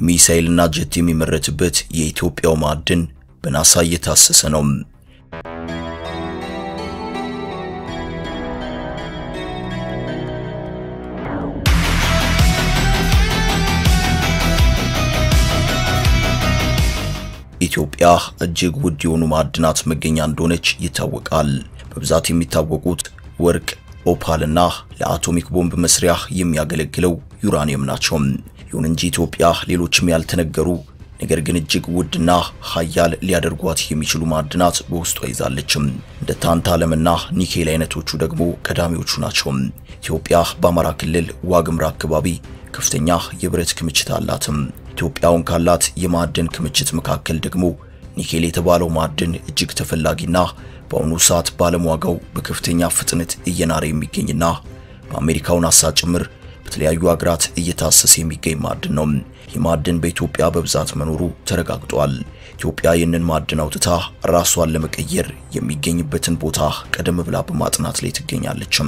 ሚሳኤልና ጀት የሚመረትበት የኢትዮጵያው ማዕድን በናሳ እየታሰሰ ነው። ኢትዮጵያ እጅግ ውድ የሆኑ ማዕድናት መገኛ እንደሆነች ይታወቃል። በብዛት የሚታወቁት ወርቅ፣ ኦፓልና ለአቶሚክ ቦምብ መስሪያ የሚያገለግለው ዩራኒየም ናቸው። ይሁን እንጂ ኢትዮጵያ ሌሎችም ያልተነገሩ ነገር ግን እጅግ ውድና ሀያል ሊያደርጓት የሚችሉ ማዕድናት በውስጧ ይዛለችም። እንደ ታንታለምና ኒኬል አይነቶቹ ደግሞ ቀዳሚዎቹ ናቸው። ኢትዮጵያ በአማራ ክልል ዋግምራ አካባቢ ከፍተኛ የብረት ክምችት አላትም። ኢትዮጵያውን ካላት የማዕድን ክምችት መካከል ደግሞ ኒኬል የተባለው ማዕድን እጅግ ተፈላጊና በአሁኑ ሰዓት በዓለም ዋጋው በከፍተኛ ፍጥነት እየናረ የሚገኝና በአሜሪካው ናሳ ጭምር በተለያዩ ሀገራት እየታሰሰ የሚገኝ ማዕድን ነው። ይህ ማዕድን በኢትዮጵያ በብዛት መኖሩ ተረጋግጧል። ኢትዮጵያ ይህንን ማዕድን አውጥታ ራሷን ለመቀየር የሚገኝበትን ቦታ ቀደም ብላ በማጥናት ላይ ትገኛለችም።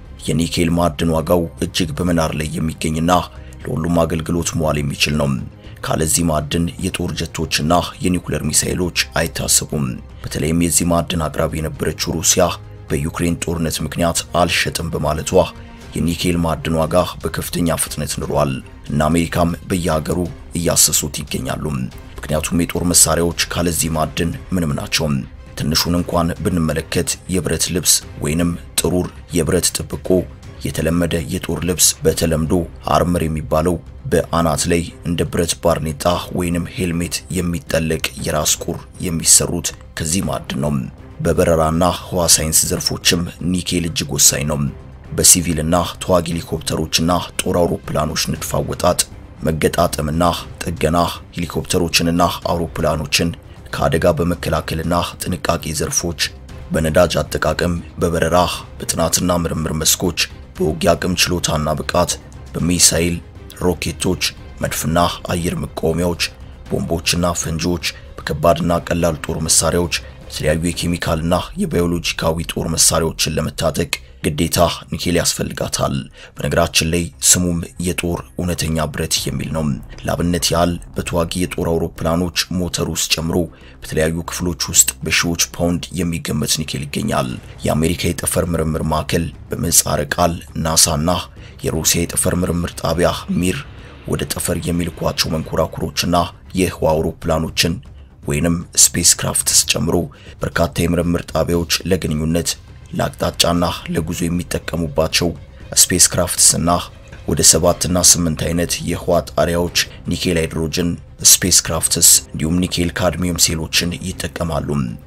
የኒኬል ማዕድን ዋጋው እጅግ በመናር ላይ የሚገኝና ለሁሉም አገልግሎት መዋል የሚችል ነው። ካለዚህ ማዕድን የጦር ጀቶችና የኒውክሌር ሚሳኤሎች አይታሰቡም። በተለይም የዚህ ማዕድን አቅራቢ የነበረችው ሩሲያ በዩክሬን ጦርነት ምክንያት አልሸጥም በማለቷ የኒኬል ማዕድን ዋጋ በከፍተኛ ፍጥነት ንሯል እና አሜሪካም በየሀገሩ እያሰሱት ይገኛሉ። ምክንያቱም የጦር መሳሪያዎች ካለዚህ ማዕድን ምንም ናቸው። ትንሹን እንኳን ብንመለከት የብረት ልብስ ወይንም ጥሩር የብረት ጥብቆ የተለመደ የጦር ልብስ በተለምዶ አርመር የሚባለው በአናት ላይ እንደ ብረት ባርኔጣ ወይንም ሄልሜት የሚጠለቅ የራስ ቁር የሚሰሩት ከዚህ ማዕድን ነው። በበረራና ህዋ ሳይንስ ዘርፎችም ኒኬል እጅግ ወሳኝ ነው። በሲቪልና ተዋጊ ሄሊኮፕተሮችና ጦር አውሮፕላኖች ንድፍ አወጣጥ፣ መገጣጠምና ጥገና ሄሊኮፕተሮችንና አውሮፕላኖችን ከአደጋ በመከላከልና ጥንቃቄ ዘርፎች፣ በነዳጅ አጠቃቀም፣ በበረራ፣ በጥናትና ምርምር መስኮች፣ በውጊያ አቅም ችሎታና ብቃት፣ በሚሳኤል ሮኬቶች፣ መድፍና አየር መቃወሚያዎች፣ ቦምቦችና ፈንጂዎች፣ በከባድና ቀላል ጦር መሳሪያዎች፣ የተለያዩ የኬሚካልና የባዮሎጂካዊ ጦር መሳሪያዎችን ለመታጠቅ ግዴታ ኒኬል ያስፈልጋታል። በነገራችን ላይ ስሙም የጦር እውነተኛ ብረት የሚል ነው። ለአብነት ያህል በተዋጊ የጦር አውሮፕላኖች ሞተር ውስጥ ጨምሮ በተለያዩ ክፍሎች ውስጥ በሺዎች ፓውንድ የሚገመት ኒኬል ይገኛል። የአሜሪካ የጠፈር ምርምር ማዕከል በምህጻረ ቃል ናሳና የሩሲያ የጠፈር ምርምር ጣቢያ ሚር ወደ ጠፈር የሚልኳቸው መንኮራኩሮችና የህዋ አውሮፕላኖችን ወይንም ስፔስ ክራፍትስ ጨምሮ በርካታ የምርምር ጣቢያዎች ለግንኙነት ለአቅጣጫና ለጉዞ የሚጠቀሙባቸው ስፔስ ክራፍትስና ወደ ሰባትና ስምንት አይነት የህዋ ጣሪያዎች ኒኬል ሃይድሮጅን ስፔስ ክራፍትስ እንዲሁም ኒኬል ካድሚየም ሴሎችን ይጠቀማሉ።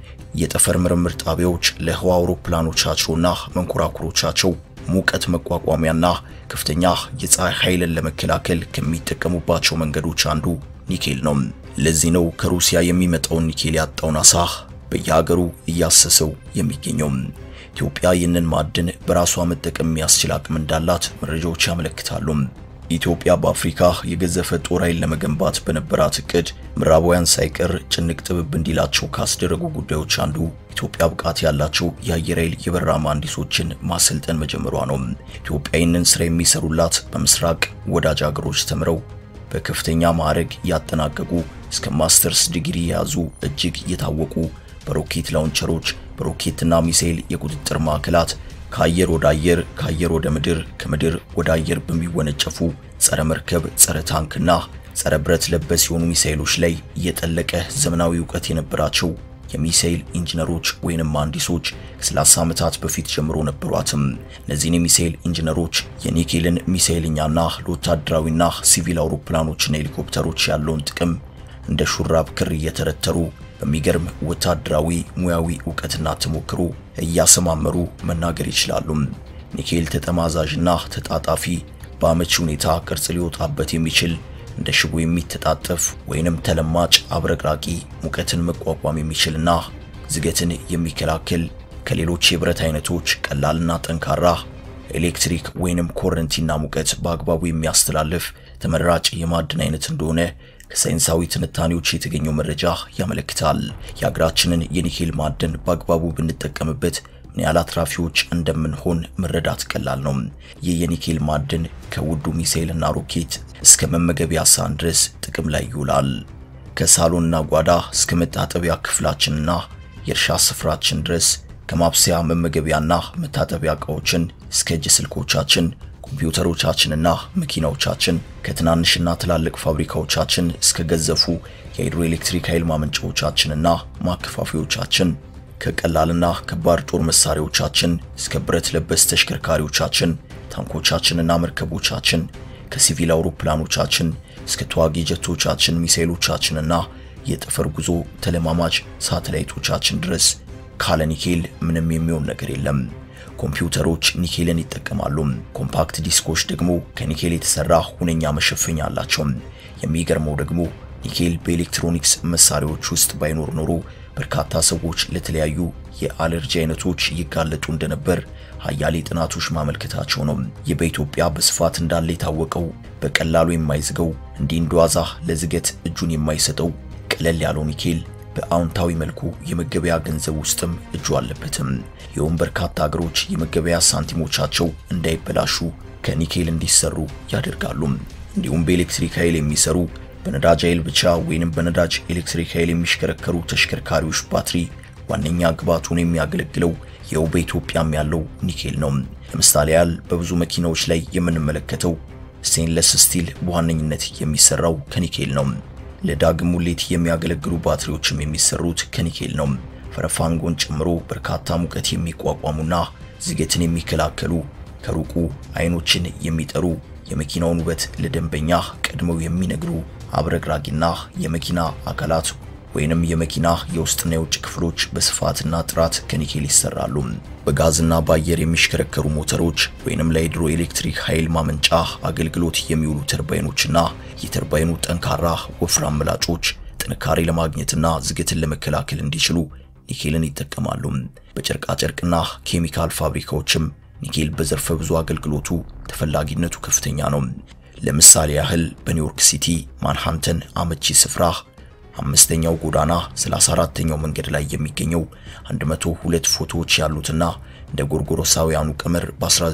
የጠፈር ምርምር ጣቢያዎች ለህዋ አውሮፕላኖቻቸውና መንኮራኩሮቻቸው ሙቀት መቋቋሚያና ከፍተኛ የፀሐይ ኃይልን ለመከላከል ከሚጠቀሙባቸው መንገዶች አንዱ ኒኬል ነው። ለዚህ ነው ከሩሲያ የሚመጣውን ኒኬል ያጣው ናሳ በየሀገሩ እያሰሰው የሚገኘው። ኢትዮጵያ ይህንን ማዕድን በራሷ መጠቀም የሚያስችል አቅም እንዳላት መረጃዎች ያመለክታሉ። ኢትዮጵያ በአፍሪካ የገዘፈ ጦር ኃይል ለመገንባት በነበራት እቅድ ምዕራባውያን ሳይቀር ጭንቅ ጥብብ እንዲላቸው ካስደረጉ ጉዳዮች አንዱ ኢትዮጵያ ብቃት ያላቸው የአየር ኃይል የበረራ መሐንዲሶችን ማሰልጠን መጀመሯ ነው። ኢትዮጵያ ይህንን ስራ የሚሰሩላት በምስራቅ ወዳጅ ሀገሮች ተምረው በከፍተኛ ማዕረግ ያጠናቀቁ እስከ ማስተርስ ዲግሪ የያዙ እጅግ የታወቁ በሮኬት ላውንቸሮች በሮኬትና ሚሳኤል የቁጥጥር ማዕከላት ከአየር ወደ አየር ከአየር ወደ ምድር ከምድር ወደ አየር በሚወነጨፉ ጸረ መርከብ ጸረ ታንክና ጸረ ብረት ለበስ የሆኑ ሚሳኤሎች ላይ የጠለቀ ዘመናዊ እውቀት የነበራቸው የሚሳኤል ኢንጂነሮች ወይንም መሐንዲሶች ከ30 ዓመታት በፊት ጀምሮ ነበሯትም። እነዚህን የሚሳኤል ኢንጂነሮች የኒኬልን ሚሳኤልኛና ለወታደራዊና ሲቪል አውሮፕላኖችና ሄሊኮፕተሮች ያለውን ጥቅም እንደ ሹራብ ክር እየተረተሩ በሚገርም ወታደራዊ ሙያዊ እውቀትና ተሞክሮ እያሰማመሩ መናገር ይችላሉ። ኒኬል ተጠማዛዥና ተጣጣፊ በአመቺ ሁኔታ ቅርጽ ሊወጣበት የሚችል እንደ ሽቦ የሚተጣጠፍ ወይንም ተለማጭ አብረቅራቂ ሙቀትን መቋቋም የሚችልና ዝገትን የሚከላከል ከሌሎች የብረት አይነቶች ቀላልና ጠንካራ ኤሌክትሪክ ወይንም ኮረንቲና ሙቀት በአግባቡ የሚያስተላልፍ ተመራጭ የማዕድን አይነት እንደሆነ ከሳይንሳዊ ትንታኔዎች የተገኘው መረጃ ያመለክታል። የሀገራችንን የኒኬል ማዕድን በአግባቡ ብንጠቀምበት ምን ያህል አትራፊዎች እንደምንሆን መረዳት ቀላል ነው። ይህ የኒኬል ማዕድን ከውዱ ሚሳኤልና ሮኬት እስከ መመገቢያ ሳህን ድረስ ጥቅም ላይ ይውላል። ከሳሎንና ጓዳ እስከ መታጠቢያ ክፍላችንና የእርሻ ስፍራችን ድረስ ከማብሰያ መመገቢያና መታጠቢያ ዕቃዎችን እስከ እጅ ስልኮቻችን፣ ኮምፒውተሮቻችንና መኪናዎቻችን ከትናንሽና ትላልቅ ፋብሪካዎቻችን እስከ ገዘፉ የሃይድሮኤሌክትሪክ ኃይል ማመንጫዎቻችንና ማከፋፊዎቻችን ከቀላልና ከባድ ጦር መሳሪያዎቻችን እስከ ብረት ለበስ ተሽከርካሪዎቻችን፣ ታንኮቻችንና መርከቦቻችን ከሲቪል አውሮፕላኖቻችን እስከ ተዋጊ ጀቶቻችን፣ ሚሳኤሎቻችንና የጠፈር ጉዞ ተለማማጅ ሳተላይቶቻችን ድረስ ካለ ኒኬል ምንም የሚሆን ነገር የለም። ኮምፒውተሮች ኒኬልን ይጠቀማሉ። ኮምፓክት ዲስኮች ደግሞ ከኒኬል የተሰራ ሁነኛ መሸፈኛ አላቸው። የሚገርመው ደግሞ ኒኬል በኤሌክትሮኒክስ መሳሪያዎች ውስጥ ባይኖር ኖሮ በርካታ ሰዎች ለተለያዩ የአለርጂ አይነቶች ይጋለጡ እንደነበር ሀያሌ ጥናቶች ማመልከታቸው ነው። ይህ በኢትዮጵያ በስፋት እንዳለ የታወቀው በቀላሉ የማይዝገው እንዲህ እንደዋዛ ለዝገት እጁን የማይሰጠው ቀለል ያለው ኒኬል በአዎንታዊ መልኩ የመገበያ ገንዘብ ውስጥም እጁ አለበትም። ይኸውም በርካታ ሀገሮች የመገበያ ሳንቲሞቻቸው እንዳይበላሹ ከኒኬል እንዲሰሩ ያደርጋሉ። እንዲሁም በኤሌክትሪክ ኃይል የሚሰሩ በነዳጅ ኃይል ብቻ ወይንም በነዳጅ ኤሌክትሪክ ኃይል የሚሽከረከሩ ተሽከርካሪዎች ባትሪ ዋነኛ ግብዓቱን የሚያገለግለው ይኸው በኢትዮጵያም ያለው ኒኬል ነው። ለምሳሌ ያህል በብዙ መኪናዎች ላይ የምንመለከተው ስቴንለስ ስቲል በዋነኝነት የሚሰራው ከኒኬል ነው። ለዳግም ሙሌት የሚያገለግሉ ባትሪዎችም የሚሰሩት ከኒኬል ነው። ፈረፋንጎን ጨምሮ በርካታ ሙቀት የሚቋቋሙና ዝገትን የሚከላከሉ ከሩቁ አይኖችን የሚጠሩ የመኪናውን ውበት ለደንበኛ ቀድመው የሚነግሩ አብረግራጊና የመኪና አካላት ወይንም የመኪና የውስጥና የውጭ ክፍሎች በስፋትና ጥራት ከኒኬል ይሰራሉ። በጋዝና በአየር የሚሽከረከሩ ሞተሮች ወይንም ለሃይድሮ ኤሌክትሪክ ኃይል ማመንጫ አገልግሎት የሚውሉ ተርባይኖችና የተርባይኑ ጠንካራ ወፍራም ምላጮች ጥንካሬ ለማግኘትና ዝገትን ለመከላከል እንዲችሉ ኒኬልን ይጠቀማሉ። በጨርቃጨርቅና ኬሚካል ፋብሪካዎችም ኒኬል በዘርፈ ብዙ አገልግሎቱ ተፈላጊነቱ ከፍተኛ ነው። ለምሳሌ ያህል በኒውዮርክ ሲቲ ማንሃንተን አመቺ ስፍራ አምስተኛው ጎዳና 34ኛው መንገድ ላይ የሚገኘው 102 ፎቶዎች ያሉትና እንደ ጎርጎሮሳውያኑ ቀመር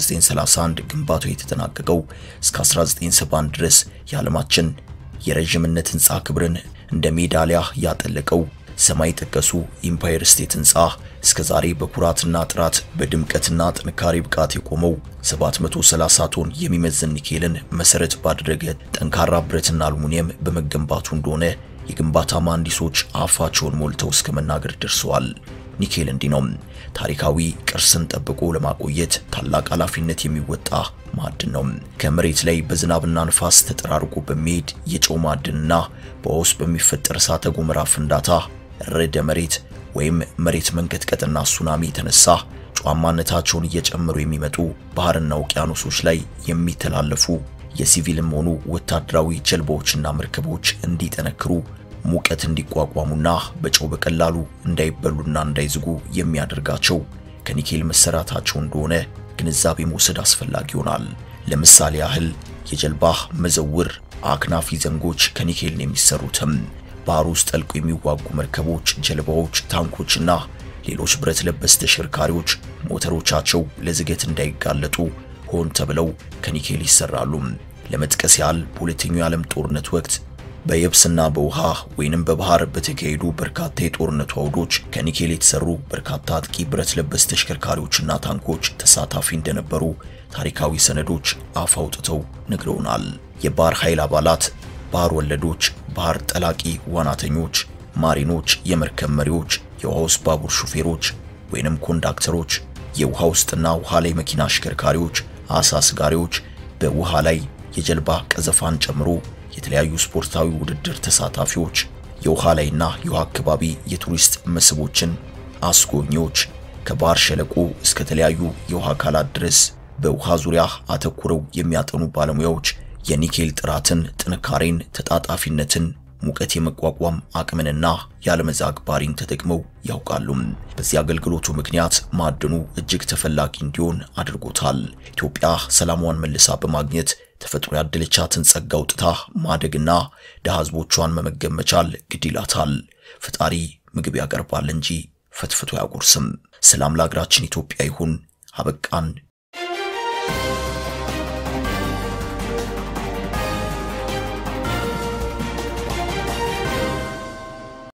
በ1931 ግንባታው የተጠናቀቀው እስከ 1971 ድረስ የዓለማችን የረዥምነት ህንፃ ክብርን እንደ ሜዳሊያ ያጠለቀው ሰማይ ጠቀሱ ኢምፓየር ስቴት ህንፃ እስከ ዛሬ በኩራትና ጥራት በድምቀትና ጥንካሬ ብቃት የቆመው 730 ቶን የሚመዝን ኒኬልን መሰረት ባደረገ ጠንካራ ብረትና አሉሚኒየም በመገንባቱ እንደሆነ የግንባታ መሐንዲሶች አፋቸውን ሞልተው እስከ መናገር ደርሰዋል። ኒኬል እንዲህ ነው። ታሪካዊ ቅርስን ጠብቆ ለማቆየት ታላቅ ኃላፊነት የሚወጣ ማዕድን ነው። ከመሬት ላይ በዝናብና ንፋስ ተጠራርጎ በሚሄድ የጨው ማዕድንና በውስጥ በሚፈጠር እሳተ ገሞራ ፍንዳታ ርዕደ መሬት ወይም መሬት መንቀጥቀጥና ሱናሚ የተነሳ ጨዋማነታቸውን እየጨመሩ የሚመጡ ባህርና ውቅያኖሶች ላይ የሚተላለፉ የሲቪልም ሆኑ ወታደራዊ ጀልባዎችና መርከቦች እንዲጠነክሩ ሙቀት እንዲቋቋሙና በጨው በቀላሉ እንዳይበሉና እንዳይዝጉ የሚያደርጋቸው ከኒኬል መሰራታቸው እንደሆነ ግንዛቤ መውሰድ አስፈላጊ ይሆናል። ለምሳሌ ያህል የጀልባ መዘውር አክናፊ ዘንጎች ከኒኬል ነው የሚሰሩትም። ባህር ውስጥ ጠልቆ የሚዋጉ መርከቦች፣ ጀልባዎች፣ ታንኮችና ሌሎች ብረት ለበስ ተሽከርካሪዎች ሞተሮቻቸው ለዝገት እንዳይጋለጡ ሆን ተብለው ከኒኬል ይሰራሉ። ለመጥቀስ ያህል በሁለተኛው የዓለም ጦርነት ወቅት በየብስና በውሃ ወይንም በባህር በተካሄዱ በርካታ የጦርነቱ አውዶች ከኒኬል የተሰሩ በርካታ አጥቂ ብረት ለበስ ተሽከርካሪዎችና ታንኮች ተሳታፊ እንደነበሩ ታሪካዊ ሰነዶች አፍ አውጥተው ነግረውናል። የባህር ኃይል አባላት፣ ባህር ወለዶች፣ ባህር ጠላቂ ዋናተኞች፣ ማሪኖች፣ የመርከብ መሪዎች፣ የውሃ ውስጥ ባቡር ሹፌሮች ወይንም ኮንዳክተሮች፣ የውሃ ውስጥና ውሃ ላይ መኪና አሽከርካሪዎች፣ አሳ አስጋሪዎች፣ በውሃ ላይ የጀልባ ቀዘፋን ጨምሮ የተለያዩ ስፖርታዊ ውድድር ተሳታፊዎች፣ የውሃ ላይና የውሃ አካባቢ የቱሪስት መስህቦችን አስጎብኚዎች፣ ከባህር ሸለቆ እስከ ተለያዩ የውሃ አካላት ድረስ በውሃ ዙሪያ አተኩረው የሚያጠኑ ባለሙያዎች የኒኬል ጥራትን፣ ጥንካሬን፣ ተጣጣፊነትን፣ ሙቀት የመቋቋም አቅምንና ያለመዛግ ባህሪን ተጠቅመው ያውቃሉ። በዚህ አገልግሎቱ ምክንያት ማዕድኑ እጅግ ተፈላጊ እንዲሆን አድርጎታል። ኢትዮጵያ ሰላሟን መልሳ በማግኘት ተፈጥሮ ያደለቻትን ጸጋ አውጥታ ማደግና ድሃ ሕዝቦቿን መመገብ መቻል ግድ ይላታል። ፈጣሪ ምግብ ያቀርባል እንጂ ፈትፍቶ አያጎርስም። ሰላም ለሀገራችን ኢትዮጵያ ይሁን። አበቃን።